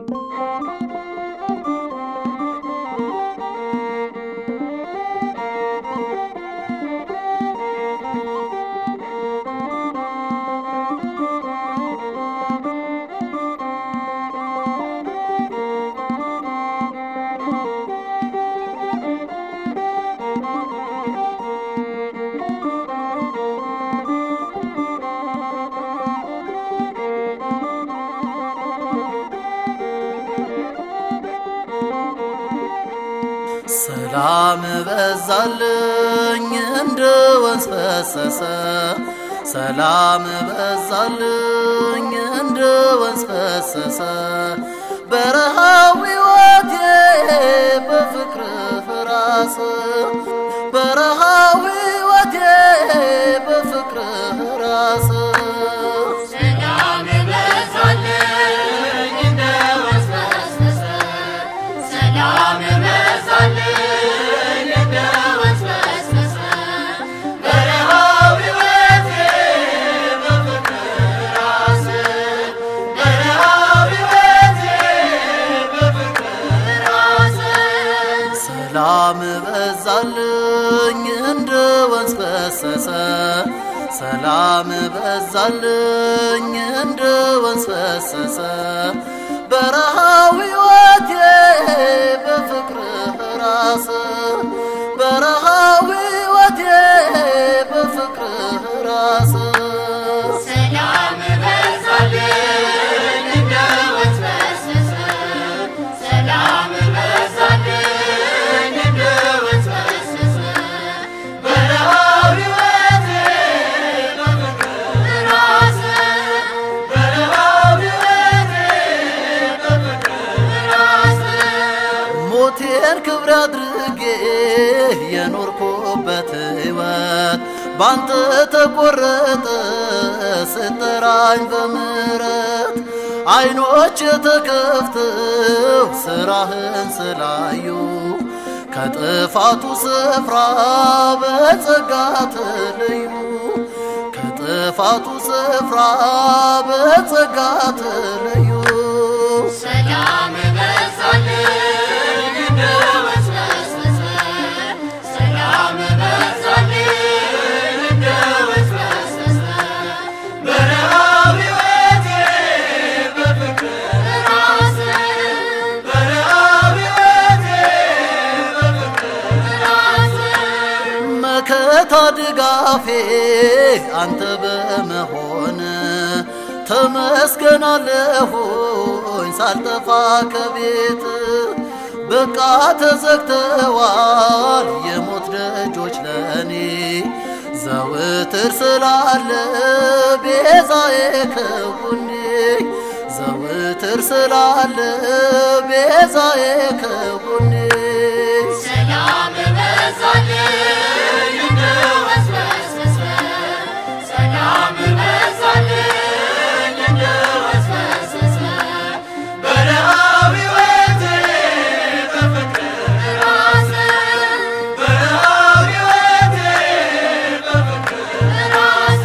ሰላም በዛልኝ እንደ ወንዝ ፈሰሰ ሰላም በዛልኝ እንደ ወንዝ ፈሰሰ በረሃው ሕይወቴ በፍቅር ራስ በረሃው ሕይወቴ በፍቅር ራስ ሰላም በዛልኝ እንደ ወንዝ ፈሰሰ ሰላም በዛልኝ እንደ ወንዝ ፈሰሰ በረሃው ሕይወቴ በፍቅር ራስ በረሃው ሕይወቴ በፍቅር ራስ ሰላም በዛልኝ እንደ ወንዝ ፈሰሰ ሰላም በዛልኝ እንደ ወንዝ ፈሰሰ በረሃው ሕይወቴ በፍቅር ራስ በረሃው ሕይወቴ በፍቅር ራስ ሰላም በዛልኝ እንደ ወንዝ ፈሰሰ ሰላም በዛልኝ እንደ ወንዝ ፈሰሰ በረሃው ሕይወቴ በፍቅር ራስ በረሃው ሕይወቴ በፍቅር ራስ ሞቴን ክብር አድርጌ የኖርኩበት ሕይወት ባንተ ተቆረጠ ስጠራኝ በምሕረት አይኖች ተከፍተው ስራህን ስላዩ ከጥፋቱ ስፍራ በጸጋ ተለዩ ከጥፋቱ ስፍራ በጸጋ ተለዩ ሰላም በዛልኝ እንደ ወንዝ ፈሰሰ ሰላም በዛልኝ እንደ ወንዝ ፈሰሰ በረሃው ሕይወቴ በፍቅር ራስ በረሃው ሕይወቴ በፍቅር ራስ መከታ ድጋፌ አንተ በመሆን ተመስገናለሁኝ ሳልጠፋ ከቤት በቃ ተዘግተዋል የሞት ደጆች ለኔ ዘውትር ስላለ ቤዛዬ ከጎኔ ዘውትር ስላለ ቤዛዬ ከጎኔ ሰላም በዛልኝ እንደ ወንዝ ፈሰሰ ሰላም በዛልኝ እንደ ወንዝ ፈሰሰ በረሃው ሕይወቴ በፍቅር ራስ በረሃው ሕይወቴ በፍቅር ራስ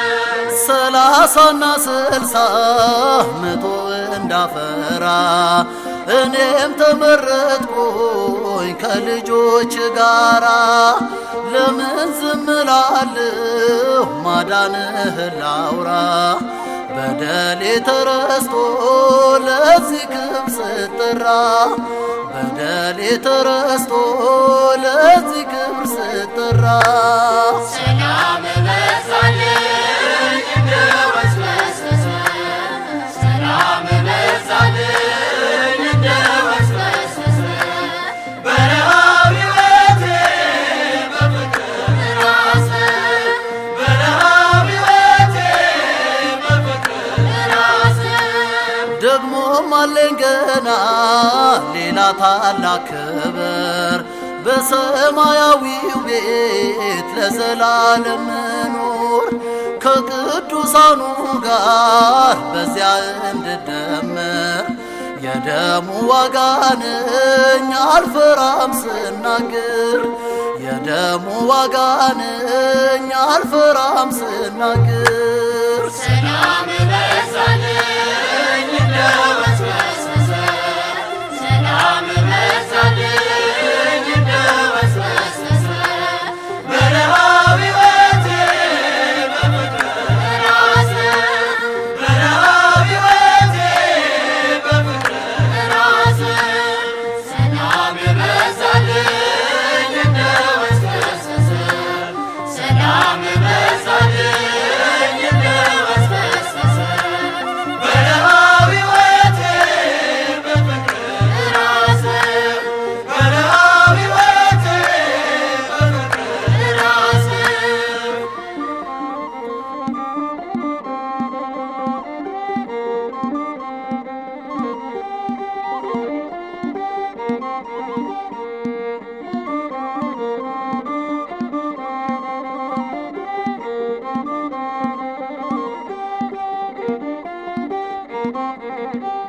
ሰላሳና ስልሳ መቶ እንዳፈራ እኔም ተመረጥኩኝ ከልጆች ጋራ ለምን ዝም እላለሁ ማዳንህን ላውራ በደሌ ተረስቶ ለዚህ ክብ ስጠራ በደሌ ተረስቶ ለዚህ ክብር ስጠራ ሰላም በዛልኝ እንደ ወንዝ ፈሰሰ ሰላም በዛልኝ እንደ ወንዝ ፈሰሰ በረሃው ሕይወቴ በፍቅር ራስ በረሃው ሕይወቴ በፍቅር ራስ ደግሞም አለኝ ገና ሌላ ታላቅ ክብር በሰማያዊው ቤት ለዘላለም መኖር ከቅዱሳኑ ጋር በዚያ እንድደመር የደሙ ዋጋ ነኝ አልፈራም ስናገር የደሙ ዋጋ ነኝ አልፈራም ስናገር ሰላም በዛልኝ እንደ ወንዝ ፈሰሰ ጗